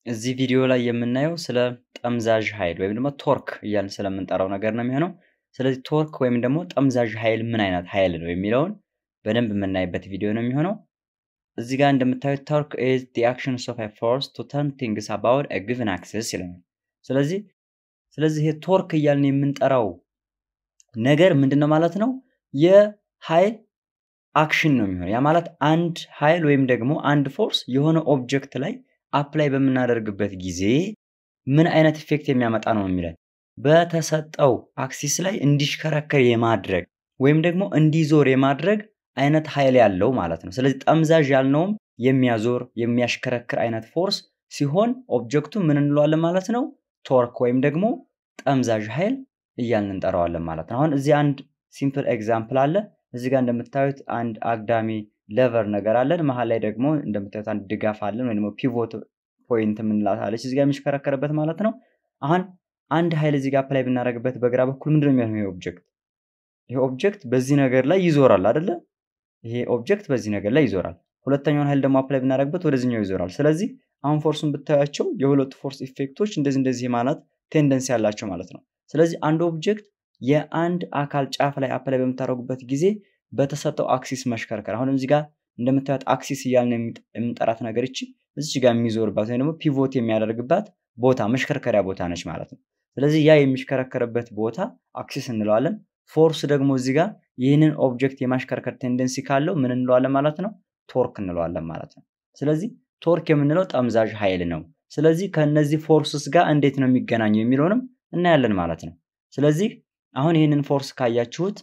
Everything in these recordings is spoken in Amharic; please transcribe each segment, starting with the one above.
እዚህ ቪዲዮ ላይ የምናየው ስለ ጠምዛዥ ኃይል ወይም ደግሞ ቶርክ እያልን ስለምንጠራው ነገር ነው የሚሆነው። ስለዚህ ቶርክ ወይም ደግሞ ጠምዛዥ ኃይል ምን አይነት ኃይል ነው የሚለውን በደንብ የምናይበት ቪዲዮ ነው የሚሆነው። እዚህ ጋር እንደምታዩት ቶርክ ኢዝ ዲ አክሽንስ ኦፍ ኤ ፎርስ ቱ ተርን ቲንግስ አባውት ኤ ጊቨን አክሲስ ይለናል። ስለዚህ ስለዚህ ይሄ ቶርክ እያልን የምንጠራው ነገር ምንድን ነው ማለት ነው? የኃይል አክሽን ነው የሚሆነው። ያ ማለት አንድ ኃይል ወይም ደግሞ አንድ ፎርስ የሆነ ኦብጀክት ላይ አፕላይ በምናደርግበት ጊዜ ምን አይነት ኢፌክት የሚያመጣ ነው የሚለን በተሰጠው አክሲስ ላይ እንዲሽከረከር የማድረግ ወይም ደግሞ እንዲዞር የማድረግ አይነት ኃይል ያለው ማለት ነው። ስለዚህ ጠምዛዥ ያልነውም የሚያዞር የሚያሽከረክር አይነት ፎርስ ሲሆን ኦብጀክቱ ምን እንለዋለን ማለት ነው? ቶርክ ወይም ደግሞ ጠምዛዥ ኃይል እያልን እንጠራዋለን ማለት ነው። አሁን እዚህ አንድ ሲምፕል ኤግዛምፕል አለ። እዚህ ጋር እንደምታዩት አንድ አግዳሚ ሌቨር ነገር አለን። መሀል ላይ ደግሞ እንደምታዩት አንድ ድጋፍ አለን ወይ ደግሞ ፒቮት ፖይንት የምንላት አለች እዚህ ጋር የሚሽከረከርበት ማለት ነው። አሁን አንድ ኃይል እዚህ ጋር አፕላይ ብናደርግበት በግራ በኩል ምንድነው የሚሆነው? ይሄ ኦብጀክት ይሄ ኦብጀክት በዚህ ነገር ላይ ይዞራል አይደለ? ይሄ ኦብጀክት በዚህ ነገር ላይ ይዞራል። ሁለተኛውን ኃይል ደግሞ አፕላይ ብናደርግበት ወደዚህኛው ይዞራል። ስለዚህ አሁን ፎርሱን ብታያቸው የሁለቱ ፎርስ ኢፌክቶች እንደዚህ እንደዚህ ማለት ቴንደንሲ ያላቸው ማለት ነው። ስለዚህ አንድ ኦብጀክት የአንድ አካል ጫፍ ላይ አፕላይ በምታደርጉበት ጊዜ በተሰጠው አክሲስ መሽከርከር አሁን እዚህ ጋር እንደምታዩት አክሲስ እያልን የምንጠራት ነገር ይቺ እዚህ ጋር የሚዞርባት ወይም ደግሞ ፒቮት የሚያደርግባት ቦታ መሽከርከሪያ ቦታ ነች ማለት ነው። ስለዚህ ያ የሚሽከረከርበት ቦታ አክሲስ እንለዋለን። ፎርስ ደግሞ እዚህ ጋር ይህንን ኦብጀክት የማሽከርከር ቴንደንሲ ካለው ምን እንለዋለን ማለት ነው? ቶርክ እንለዋለን ማለት ነው። ስለዚህ ቶርክ የምንለው ጠምዛዥ ኃይል ነው። ስለዚህ ከእነዚህ ፎርስስ ጋር እንዴት ነው የሚገናኘው የሚለውንም እናያለን ማለት ነው። ስለዚህ አሁን ይህንን ፎርስ ካያችሁት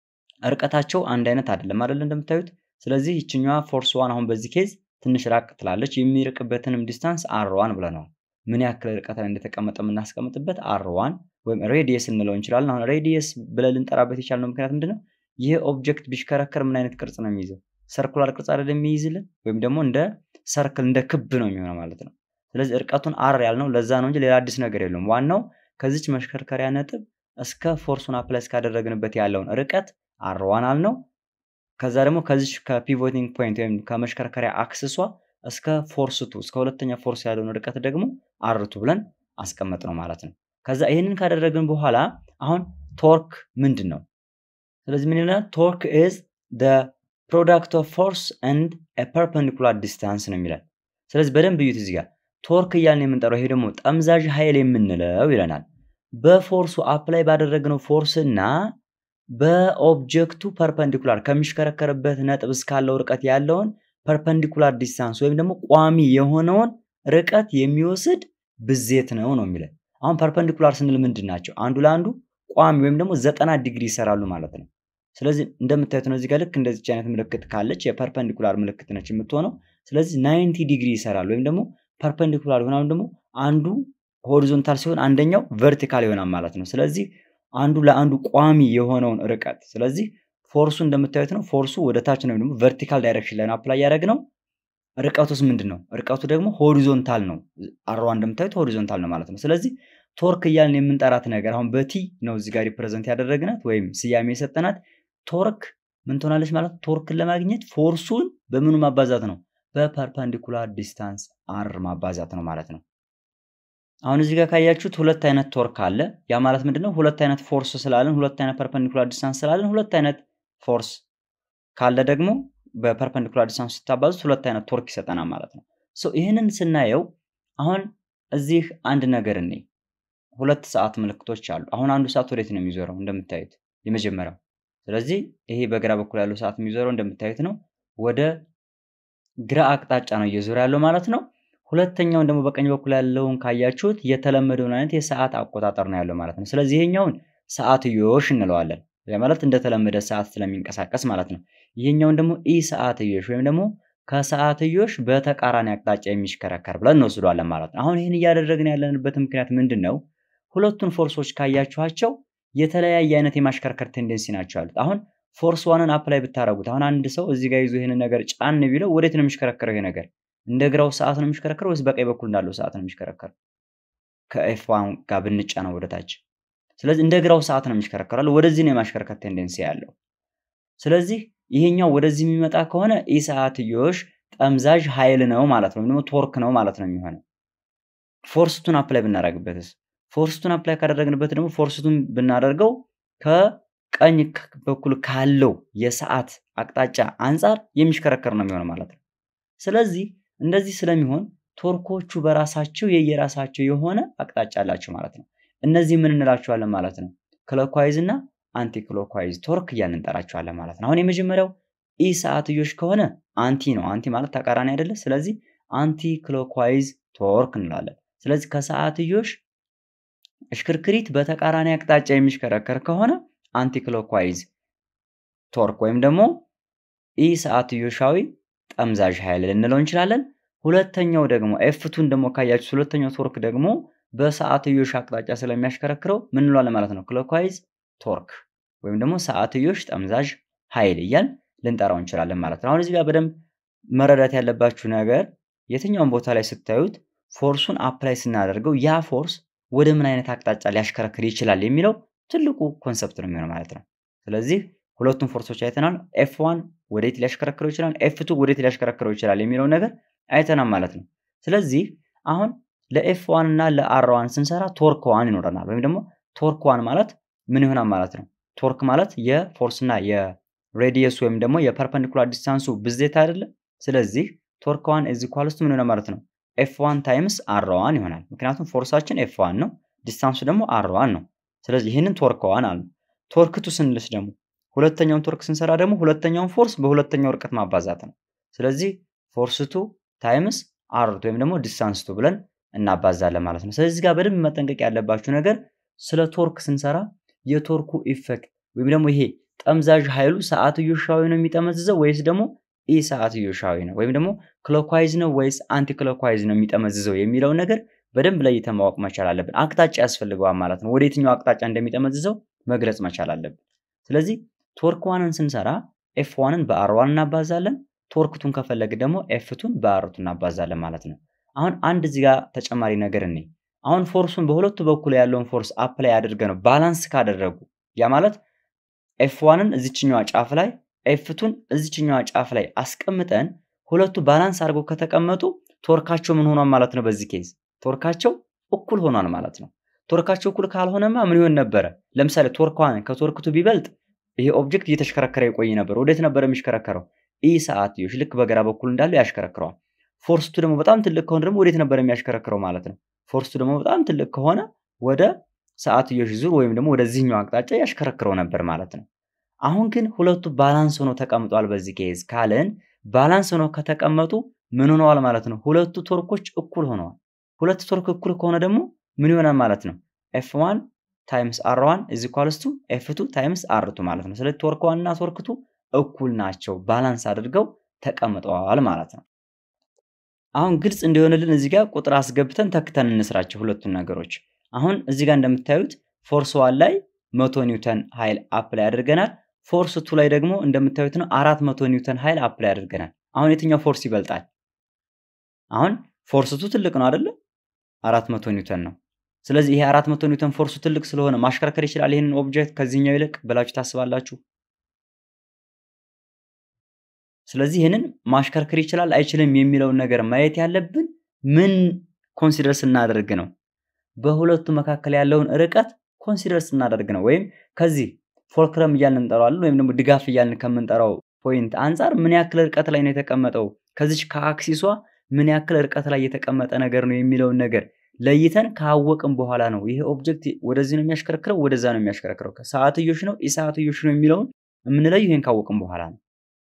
እርቀታቸው አንድ አይነት አይደለም አይደል እንደምታዩት። ስለዚህ ይችኛዋ ፎርስ ዋን አሁን በዚህ ኬዝ ትንሽ ራቅ ትላለች። የሚርቅበትንም ዲስታንስ አር ዋን ብለነዋል። ምን ያክል ርቀት ላይ እንደተቀመጠ የምናስቀምጥበት አር ዋን ወይም ሬዲየስ እንለው እንችላለን። አሁን ሬዲየስ ብለን ልንጠራበት የቻልነው ምክንያት ምንድነው? ይህ ኦብጀክት ቢሽከረከር ምን አይነት ቅርጽ ነው የሚይዘው? ሰርኩላር ቅርጽ አይደለም የሚይዝልን፣ ወይም ደግሞ እንደ ሰርክል እንደ ክብ ነው የሚሆነው ማለት ነው። ስለዚህ እርቀቱን አር ያልነው ለዛ ነው እንጂ ሌላ አዲስ ነገር የለውም። ዋናው ከዚች መሽከርከሪያ ነጥብ እስከ ፎርሱን አፕላይ እስካደረግንበት ያለውን ርቀት አር ዋን አልነው። ከዛ ደግሞ ከዚች ከፒቮቲንግ ፖይንት ወይም ከመሽከርከሪያ አክስሷ እስከ ፎርስቱ እስከ ሁለተኛ ፎርስ ያለውን ርቀት ደግሞ አርቱ ብለን አስቀመጥ ነው ማለት ነው። ከዛ ይህንን ካደረግን በኋላ አሁን ቶርክ ምንድን ነው? ስለዚህ ምን ይለናል? ቶርክ ኢዝ ፕሮዳክት ኦፍ ፎርስ ኤንድ ፐርፐንዲኩላር ዲስታንስ ነው የሚለን። ስለዚህ በደንብ እዩት እዚህ ጋር ቶርክ እያልን የምንጠራው ይሄ ደግሞ ጠምዛዥ ኃይል የምንለው ይለናል። በፎርሱ አፕላይ ባደረግነው ፎርስ እና በኦብጀክቱ ፐርፐንዲኩላር ከሚሽከረከርበት ነጥብ እስካለው ርቀት ያለውን ፐርፐንዲኩላር ዲስታንስ ወይም ደግሞ ቋሚ የሆነውን ርቀት የሚወስድ ብዜት ነው ነው የሚለን። አሁን ፐርፐንዲኩላር ስንል ምንድን ናቸው? አንዱ ለአንዱ ቋሚ ወይም ደግሞ ዘጠና ዲግሪ ይሰራሉ ማለት ነው። ስለዚህ እንደምታዩት ነው እዚህ ጋር ልክ እንደዚች አይነት ምልክት ካለች የፐርፐንዲኩላር ምልክት ነች የምትሆነው። ስለዚህ ናይንቲ ዲግሪ ይሰራል ወይም ደግሞ ፐርፐንዲኩላር ይሆናል ደግሞ አንዱ ሆሪዞንታል ሲሆን አንደኛው ቨርቲካል ይሆናል ማለት ነው። ስለዚህ አንዱ ለአንዱ ቋሚ የሆነውን ርቀት ስለዚህ ፎርሱ እንደምታዩት ነው። ፎርሱ ወደ ታች ነው ደግሞ ቨርቲካል ዳይሬክሽን ላይ አፕላይ ያደረግ ነው። ርቀቱስ ምንድን ነው? ርቀቱ ደግሞ ሆሪዞንታል ነው። አርዋ እንደምታዩት ሆሪዞንታል ነው ማለት ነው። ስለዚህ ቶርክ እያልን የምንጠራት ነገር አሁን በቲ ነው እዚህ ጋር ሪፕሬዘንት ያደረግናት ወይም ስያሜ የሰጠናት ቶርክ ምን ትሆናለች ማለት ቶርክን ለማግኘት ፎርሱን በምኑ ማባዛት ነው? በፐርፐንዲኩላር ዲስታንስ አር ማባዛት ነው ማለት ነው። አሁን እዚህ ጋር ካያችሁት ሁለት አይነት ቶርክ አለ። ያ ማለት ምንድነው? ሁለት አይነት ፎርስ ስላለን፣ ሁለት አይነት ፐርፐንዲኩላር ዲስታንስ ስላለን፣ ሁለት አይነት ፎርስ ካለ ደግሞ በፐርፐንዲኩላር ዲስታንስ ስታባዙት ሁለት አይነት ቶርክ ይሰጠናል ማለት ነው። ሶ ይህንን ስናየው አሁን እዚህ አንድ ነገር እኔ ሁለት ሰዓት ምልክቶች አሉ። አሁን አንዱ ሰዓት ወዴት ነው የሚዞረው? እንደምታዩት የመጀመሪያው። ስለዚህ ይሄ በግራ በኩል ያለው ሰዓት የሚዞረው እንደምታዩት ነው፣ ወደ ግራ አቅጣጫ ነው እየዞረ ያለው ማለት ነው። ሁለተኛውን ደግሞ በቀኝ በኩል ያለውን ካያችሁት የተለመደውን አይነት የሰዓት አቆጣጠር ነው ያለው ማለት ነው። ስለዚህ ይሄኛውን ሰዓትዮሽ እንለዋለን። ማለት እንደተለመደ ሰዓት ስለሚንቀሳቀስ ማለት ነው። ይሄኛውን ደግሞ ኢ ሰዓትዮሽ ወይም ደግሞ ከሰዓትዮሽ በተቃራኒ አቅጣጫ የሚሽከረከር ብለን እንወስዷለን ማለት ነው። አሁን ይህን እያደረግን ያለንበት ምክንያት ምንድን ነው? ሁለቱን ፎርሶች ካያችኋቸው የተለያየ አይነት የማሽከርከር ቴንደንሲ ናቸው ያሉት። አሁን ፎርስ ዋንን አፕላይ ብታደረጉት አሁን አንድ ሰው እዚህ ጋር ይዞ ይህንን ነገር ጫን ቢለው ወዴት ነው የሚሽከረከረው? ይሄ ነገር እንደ ግራው ሰዓት ነው የሚሽከረከረው ወይስ በቀኝ በኩል እንዳለው ሰዓት ነው የሚሽከረከረው? ከኤፍ ዋን ጋር ብንጫ ነው ወደታች። ስለዚህ እንደ ግራው ሰዓት ነው የሚሽከረከራል። ወደዚህ ነው የማሽከርከር ቴንደንሲ ያለው። ስለዚህ ይሄኛው ወደዚህ የሚመጣ ከሆነ ኢ ሰዓትዮሽ ጠምዛዥ ኃይል ነው ማለት ነው፣ ወይም ደግሞ ቶርክ ነው ማለት ነው የሚሆነው። ፎርስቱን አፕላይ ብናደርግበትስ? ፎርስቱን አፕላይ ካደረግንበት ደግሞ ፎርስቱን ብናደርገው ከቀኝ በኩል ካለው የሰዓት አቅጣጫ አንጻር የሚሽከረከር ነው የሚሆነው ማለት ነው። ስለዚህ እንደዚህ ስለሚሆን ቶርኮቹ በራሳቸው የየራሳቸው የሆነ አቅጣጫ አላቸው ማለት ነው። እነዚህ ምን እንላቸዋለን ማለት ነው? ክሎክዋይዝ እና አንቲ ክሎክዋይዝ ቶርክ እያልን እንጠራቸዋለን ማለት ነው። አሁን የመጀመሪያው ኢ ሰዓትዮሽ ከሆነ አንቲ ነው። አንቲ ማለት ተቃራኒ አይደለ? ስለዚህ አንቲ ክሎክዋይዝ ቶርክ እንላለን። ስለዚህ ከሰዓትዮሽ እሽክርክሪት በተቃራኒ አቅጣጫ የሚሽከረከር ከሆነ አንቲ ክሎክዋይዝ ቶርክ ወይም ደግሞ ኢ ሰዓትዮሻዊ ጠምዛዥ ኃይል ልንለው እንችላለን። ሁለተኛው ደግሞ ኤፍቱን ደግሞ ካያችሁ ሁለተኛው ቶርክ ደግሞ በሰዓትዮሽ አቅጣጫ ስለሚያሽከረክረው ምን እንለዋለን ማለት ነው? ክሎክዋይዝ ቶርክ ወይም ደግሞ ሰዓትዮሽ ጠምዛዥ ኃይል እያል ልንጠራው እንችላለን ማለት ነው። አሁን እዚህ ጋር በደንብ መረዳት ያለባችሁ ነገር የትኛውን ቦታ ላይ ስታዩት ፎርሱን አፕላይ ስናደርገው ያ ፎርስ ወደ ምን አይነት አቅጣጫ ሊያሽከረክር ይችላል የሚለው ትልቁ ኮንሰፕት ነው የሚሆነው ማለት ነው። ስለዚህ ሁለቱም ፎርሶች አይተናል። ኤፍ ዋን ወዴት ሊያሽከረክረው ይችላል፣ ኤፍ ቱ ወዴት ሊያሽከረክረው ይችላል የሚለውን ነገር አይተናል ማለት ነው። ስለዚህ አሁን ለኤፍ ዋን እና ለአር ዋን ስንሰራ ቶርክ ዋን ይኖረናል። ወይም ደግሞ ቶርክ ዋን ማለት ምን ይሆናል ማለት ነው? ቶርክ ማለት የፎርስ እና የሬዲየስ ወይም ደግሞ የፐርፐንዲኩላር ዲስታንሱ ብዜት አይደለም። ስለዚህ ቶርክ ዋን እዚ ኳልስቱ ምን ይሆናል ማለት ነው? ኤፍ ዋን ታይምስ አር ዋን ይሆናል። ምክንያቱም ፎርሳችን ኤፍ ዋን ነው፣ ዲስታንሱ ደግሞ አር ዋን ነው። ስለዚህ ይህንን ቶርክ ዋን አለ። ቶርክ ቱ ስንልስ ደግሞ ሁለተኛውን ቶርክ ስንሰራ ደግሞ ሁለተኛውን ፎርስ በሁለተኛው ርቀት ማባዛት ነው። ስለዚህ ፎርስ ቱ ታይምስ አርቱ ወይም ደግሞ ዲስታንስ ቱ ብለን እናባዛለን ማለት ነው። ስለዚህ ጋር በደንብ መጠንቀቅ ያለባችሁ ነገር ስለ ቶርክ ስንሰራ የቶርኩ ኢፌክት ወይም ደግሞ ይሄ ጠምዛዥ ኃይሉ ሰዓትዮሻዊ ነው የሚጠመዝዘው ወይስ ደግሞ ኢ ሰዓትዮሻዊ ነው ወይም ደግሞ ክሎክዋይዝ ነው ወይስ አንቲ ክሎክዋይዝ ነው የሚጠመዝዘው የሚለውን ነገር በደንብ ለይተን ማወቅ መቻል አለብን። አቅጣጫ ያስፈልገዋል ማለት ነው። ወደ የትኛው አቅጣጫ እንደሚጠመዝዘው መግለጽ መቻል አለብን። ስለዚህ ቶርክ ዋንን ስንሰራ ኤፍ ዋንን በአር ዋን እናባዛለን። ቶርክቱን ከፈለግ ደግሞ ኤፍቱን በአርቱ እናባዛለን ማለት ነው። አሁን አንድ እዚህ ጋር ተጨማሪ ነገር እኔ አሁን ፎርሱን በሁለቱ በኩል ያለውን ፎርስ አፕላይ አድርገ ነው ባላንስ ካደረጉ ያ ማለት ኤፍ ዋንን እዚችኛዋ ጫፍ ላይ ኤፍቱን እዚችኛዋ ጫፍ ላይ አስቀምጠን ሁለቱ ባላንስ አድርገው ከተቀመጡ ቶርካቸው ምን ሆኗል ማለት ነው? በዚህ ኬዝ ቶርካቸው እኩል ሆኗል ማለት ነው። ቶርካቸው እኩል ካልሆነማ ምን ይሆን ነበረ? ለምሳሌ ቶርክ ዋን ከቶርክቱ ቢበልጥ ይሄ ኦብጀክት እየተሽከረከረ ይቆይ ነበር። ወዴት ነበር የሚሽከረከረው? ኢ ሰዓትዮሽ ልክ በግራ በኩል እንዳለው ያሽከረክረዋል። ፎርስቱ ደግሞ በጣም ትልቅ ከሆነ ደግሞ ወዴት ነበር የሚያሽከረክረው ማለት ነው? ፎርስቱ ደግሞ በጣም ትልቅ ከሆነ ወደ ሰዓትዮሽ ዙር ወይም ደግሞ ወደዚህኛው አቅጣጫ ያሽከረክረው ነበር ማለት ነው። አሁን ግን ሁለቱ ባላንስ ሆኖ ተቀምጧል። በዚህ ኬዝ ካለን ባላንስ ሆኖ ከተቀመጡ ምን ሆነዋል ማለት ነው? ሁለቱ ቶርኮች እኩል ሆነዋል። ሁለቱ ቶርክ እኩል ከሆነ ደግሞ ምን ይሆናል ማለት ነው? ኤፍ ዋን ታይምስ አር ዋን ኢዝ ኢኳልስ ቱ ኤፍ ቱ ታይምስ አር ቱ ማለት ነው። ስለዚህ ቶርክ ዋን እና ቶርክ ቱ እኩል ናቸው፣ ባላንስ አድርገው ተቀምጠዋል ማለት ነው። አሁን ግልጽ እንዲሆንልን እዚህ ጋር ቁጥር አስገብተን ተክተን እንስራቸው ሁለቱን ነገሮች። አሁን እዚህ ጋር እንደምታዩት ፎርስ ዋን ላይ መቶ ኒውተን ኃይል አፕላይ አድርገናል። ፎርስ ቱ ላይ ደግሞ እንደምታዩት ነው አራት መቶ ኒውተን ኃይል አፕላይ አድርገናል። አሁን የትኛው ፎርስ ይበልጣል? አሁን ፎርስ ቱ ትልቅ ነው አይደለ? አራት መቶ ኒውተን ነው። ስለዚህ ይሄ አራት መቶ ኒውተን ፎርሱ ትልቅ ስለሆነ ማሽከርከር ይችላል ይህንን ኦብጀክት ከዚህኛው ይልቅ ብላችሁ ታስባላችሁ? ስለዚህ ይህንን ማሽከርከር ይችላል አይችልም የሚለውን ነገር ማየት ያለብን ምን ኮንሲደር ስናደርግ ነው? በሁለቱ መካከል ያለውን ርቀት ኮንሲደር ስናደርግ ነው። ወይም ከዚህ ፎልክረም እያልን እንጠራዋለን ወይም ደግሞ ድጋፍ እያልን ከምንጠራው ፖይንት አንጻር ምን ያክል ርቀት ላይ ነው የተቀመጠው፣ ከዚች ከአክሲሷ ምን ያክል ርቀት ላይ የተቀመጠ ነገር ነው የሚለውን ነገር ለይተን ካወቅም በኋላ ነው ይሄ ኦብጀክት ወደዚህ ነው የሚያሽከረክረው፣ ወደዛ ነው የሚያሽከረክረው፣ ሰዓትዮሽ ነው ኢሰዓትዮሽ ነው የሚለውን የምንለዩ ይሄን ካወቅም በኋላ ነው።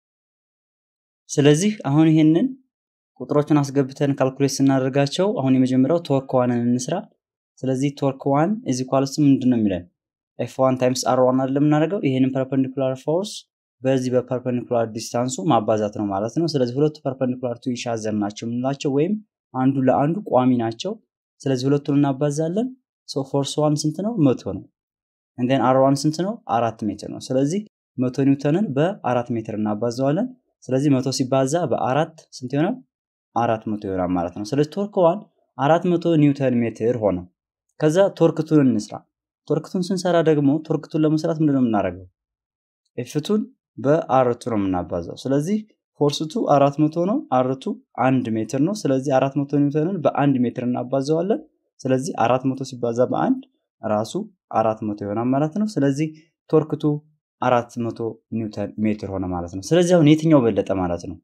ስለዚህ አሁን ይሄንን ቁጥሮችን አስገብተን ካልኩሌት ስናደርጋቸው አሁን የመጀመሪያው ቶርክ ዋንን እንስራ። ስለዚህ ቶርክ ዋን ኢዝ ኢኳልስ ምንድን ነው የሚለን ኤፍ ዋን ታይምስ አር ዋን አይደለም የምናደርገው ይሄንን ፐርፐንዲኩላር ፎርስ በዚህ በፐርፐንዲኩላር ዲስታንሱ ማባዛት ነው ማለት ነው። ስለዚህ ሁለቱ ፐርፐንዲኩላር ቱ ኢች አዘር ናቸው የምንላቸው ወይም አንዱ ለአንዱ ቋሚ ናቸው። ስለዚህ ሁለቱን እናባዛለን። ሶ ፎርስ ዋን ስንት ነው? መቶ ነው። እንደን አር ዋን ስንት ነው? አራት ሜትር ነው። ስለዚህ መቶ ኒውተንን በአራት ሜትር እናባዘዋለን። ስለዚህ መቶ ሲባዛ በአራት ስንት ይሆናል? አራት መቶ ይሆናል ማለት ነው። ስለዚህ ቶርክ ዋን አራት መቶ ኒውተን ሜትር ሆነ። ከዛ ቶርክቱን እንስራ። ቶርክቱን ስንሰራ ደግሞ ቶርክቱን ለመስራት ምንድን ነው የምናደርገው? ኤፍቱን በአርቱ ነው የምናባዛው። ስለዚህ ፎርስቱ አራት መቶ ነው። አርቱ አንድ ሜትር ነው። ስለዚህ አራት መቶ ኒውተንን በአንድ ሜትር እናባዘዋለን። ስለዚህ አራት መቶ ሲባዛ በአንድ ራሱ አራት መቶ ይሆናል ማለት ነው። ስለዚህ ቶርክቱ አራት መቶ ኒውተን ሜትር ሆነ ማለት ነው። ስለዚህ አሁን የትኛው በለጠ ማለት ነው?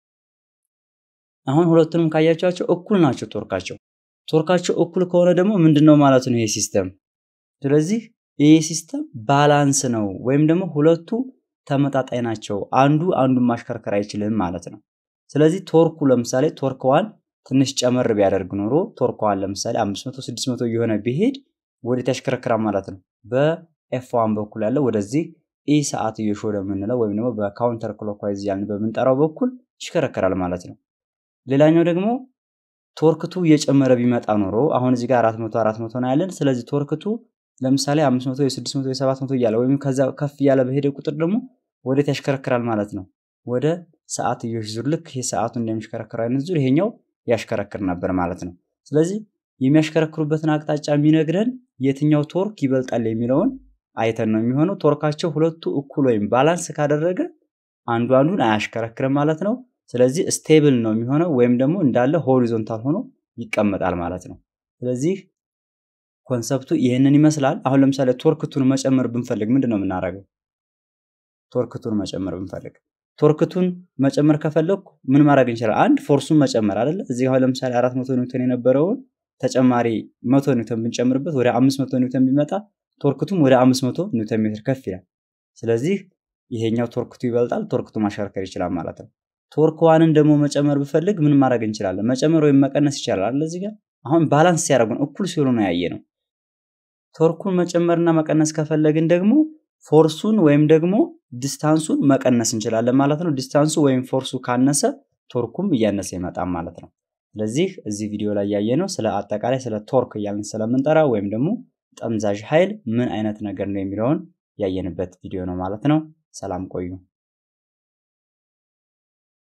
አሁን ሁለቱንም ካያቸዋቸው እኩል ናቸው ቶርካቸው። ቶርካቸው እኩል ከሆነ ደግሞ ምንድን ነው ማለት ነው ይሄ ሲስተም። ስለዚህ ይሄ ሲስተም ባላንስ ነው ወይም ደግሞ ሁለቱ ተመጣጣኝ ናቸው። አንዱ አንዱን ማሽከርከር አይችልም ማለት ነው። ስለዚህ ቶርኩ ለምሳሌ ቶርክ ዋን ትንሽ ጨመር ቢያደርግ ኖሮ ቶርክ ዋን ለምሳሌ 500 600 እየሆነ ቢሄድ ወዴት ያሽከረክራል ማለት ነው። በኤፍ ዋን በኩል ያለው ወደዚህ ኢ ሰዓት እየሾለ የምንለው ወይም ደግሞ በካውንተር ክሎክዋይዝ ያልን በምንጠራው በኩል ይሽከረከራል ማለት ነው። ሌላኛው ደግሞ ቶርክቱ እየጨመረ ቢመጣ ኖሮ አሁን እዚህ ጋር 400 400 ነው ያለን። ስለዚህ ቶርክቱ ለምሳሌ 500 የ600 የ700 እያለ ወይም ከዛ ከፍ እያለ በሄደ ቁጥር ደግሞ ወዴት ያሽከረክራል ማለት ነው። ወደ ሰዓትዮሽ ዙር ልክ ይሄ ሰዓቱ እንደሚሽከረክረው አይነት ዙር ይሄኛው ያሽከረክር ነበር ማለት ነው። ስለዚህ የሚያሽከረክሩበትን አቅጣጫ የሚነግረን የትኛው ቶርክ ይበልጣል የሚለውን አይተን ነው የሚሆነው። ቶርካቸው ሁለቱ እኩል ወይም ባላንስ ካደረገ አንዱ አንዱን አያሽከረክርም ማለት ነው። ስለዚህ ስቴብል ነው የሚሆነው ወይም ደግሞ እንዳለ ሆሪዞንታል ሆኖ ይቀመጣል ማለት ነው። ስለዚህ ኮንሰፕቱ ይህንን ይመስላል። አሁን ለምሳሌ ቶርክቱን መጨመር ብንፈልግ ምንድን ነው የምናደርገው? ቶርክቱን መጨመር ብንፈልግ ቶርክቱን መጨመር ከፈለግኩ ምን ማድረግ እንችላለን? አንድ ፎርሱን መጨመር አይደለ? እዚህ አሁን ለምሳሌ አራት መቶ ኒውተን የነበረውን ተጨማሪ መቶ ኒውተን ብንጨምርበት ወደ አምስት መቶ ኒውተን ቢመጣ ቶርክቱም ወደ አምስት መቶ ኒውተን ሜትር ከፍ ይላል። ስለዚህ ይሄኛው ቶርክቱ ይበልጣል፣ ቶርክቱ ማሽከርከር ይችላል ማለት ነው። ቶርክ ዋንን ደግሞ መጨመር ብፈልግ ምን ማድረግ እንችላለን? መጨመር ወይም መቀነስ ይቻላል አይደል? እዚህ ጋር አሁን ባላንስ ሲያደርጉን እኩል ሲሆኑ ነው ያየ ነው። ቶርኩን መጨመርና መቀነስ ከፈለግን ደግሞ ፎርሱን ወይም ደግሞ ዲስታንሱን መቀነስ እንችላለን ማለት ነው። ዲስታንሱ ወይም ፎርሱ ካነሰ ቶርኩም እያነሰ ይመጣል ማለት ነው። ስለዚህ እዚህ ቪዲዮ ላይ ያየ ነው ስለ አጠቃላይ ስለ ቶርክ እያልን ስለምንጠራ ወይም ደግሞ ጠምዛዥ ኃይል ምን አይነት ነገር ነው የሚለውን ያየንበት ቪዲዮ ነው ማለት ነው። ሰላም ቆዩ።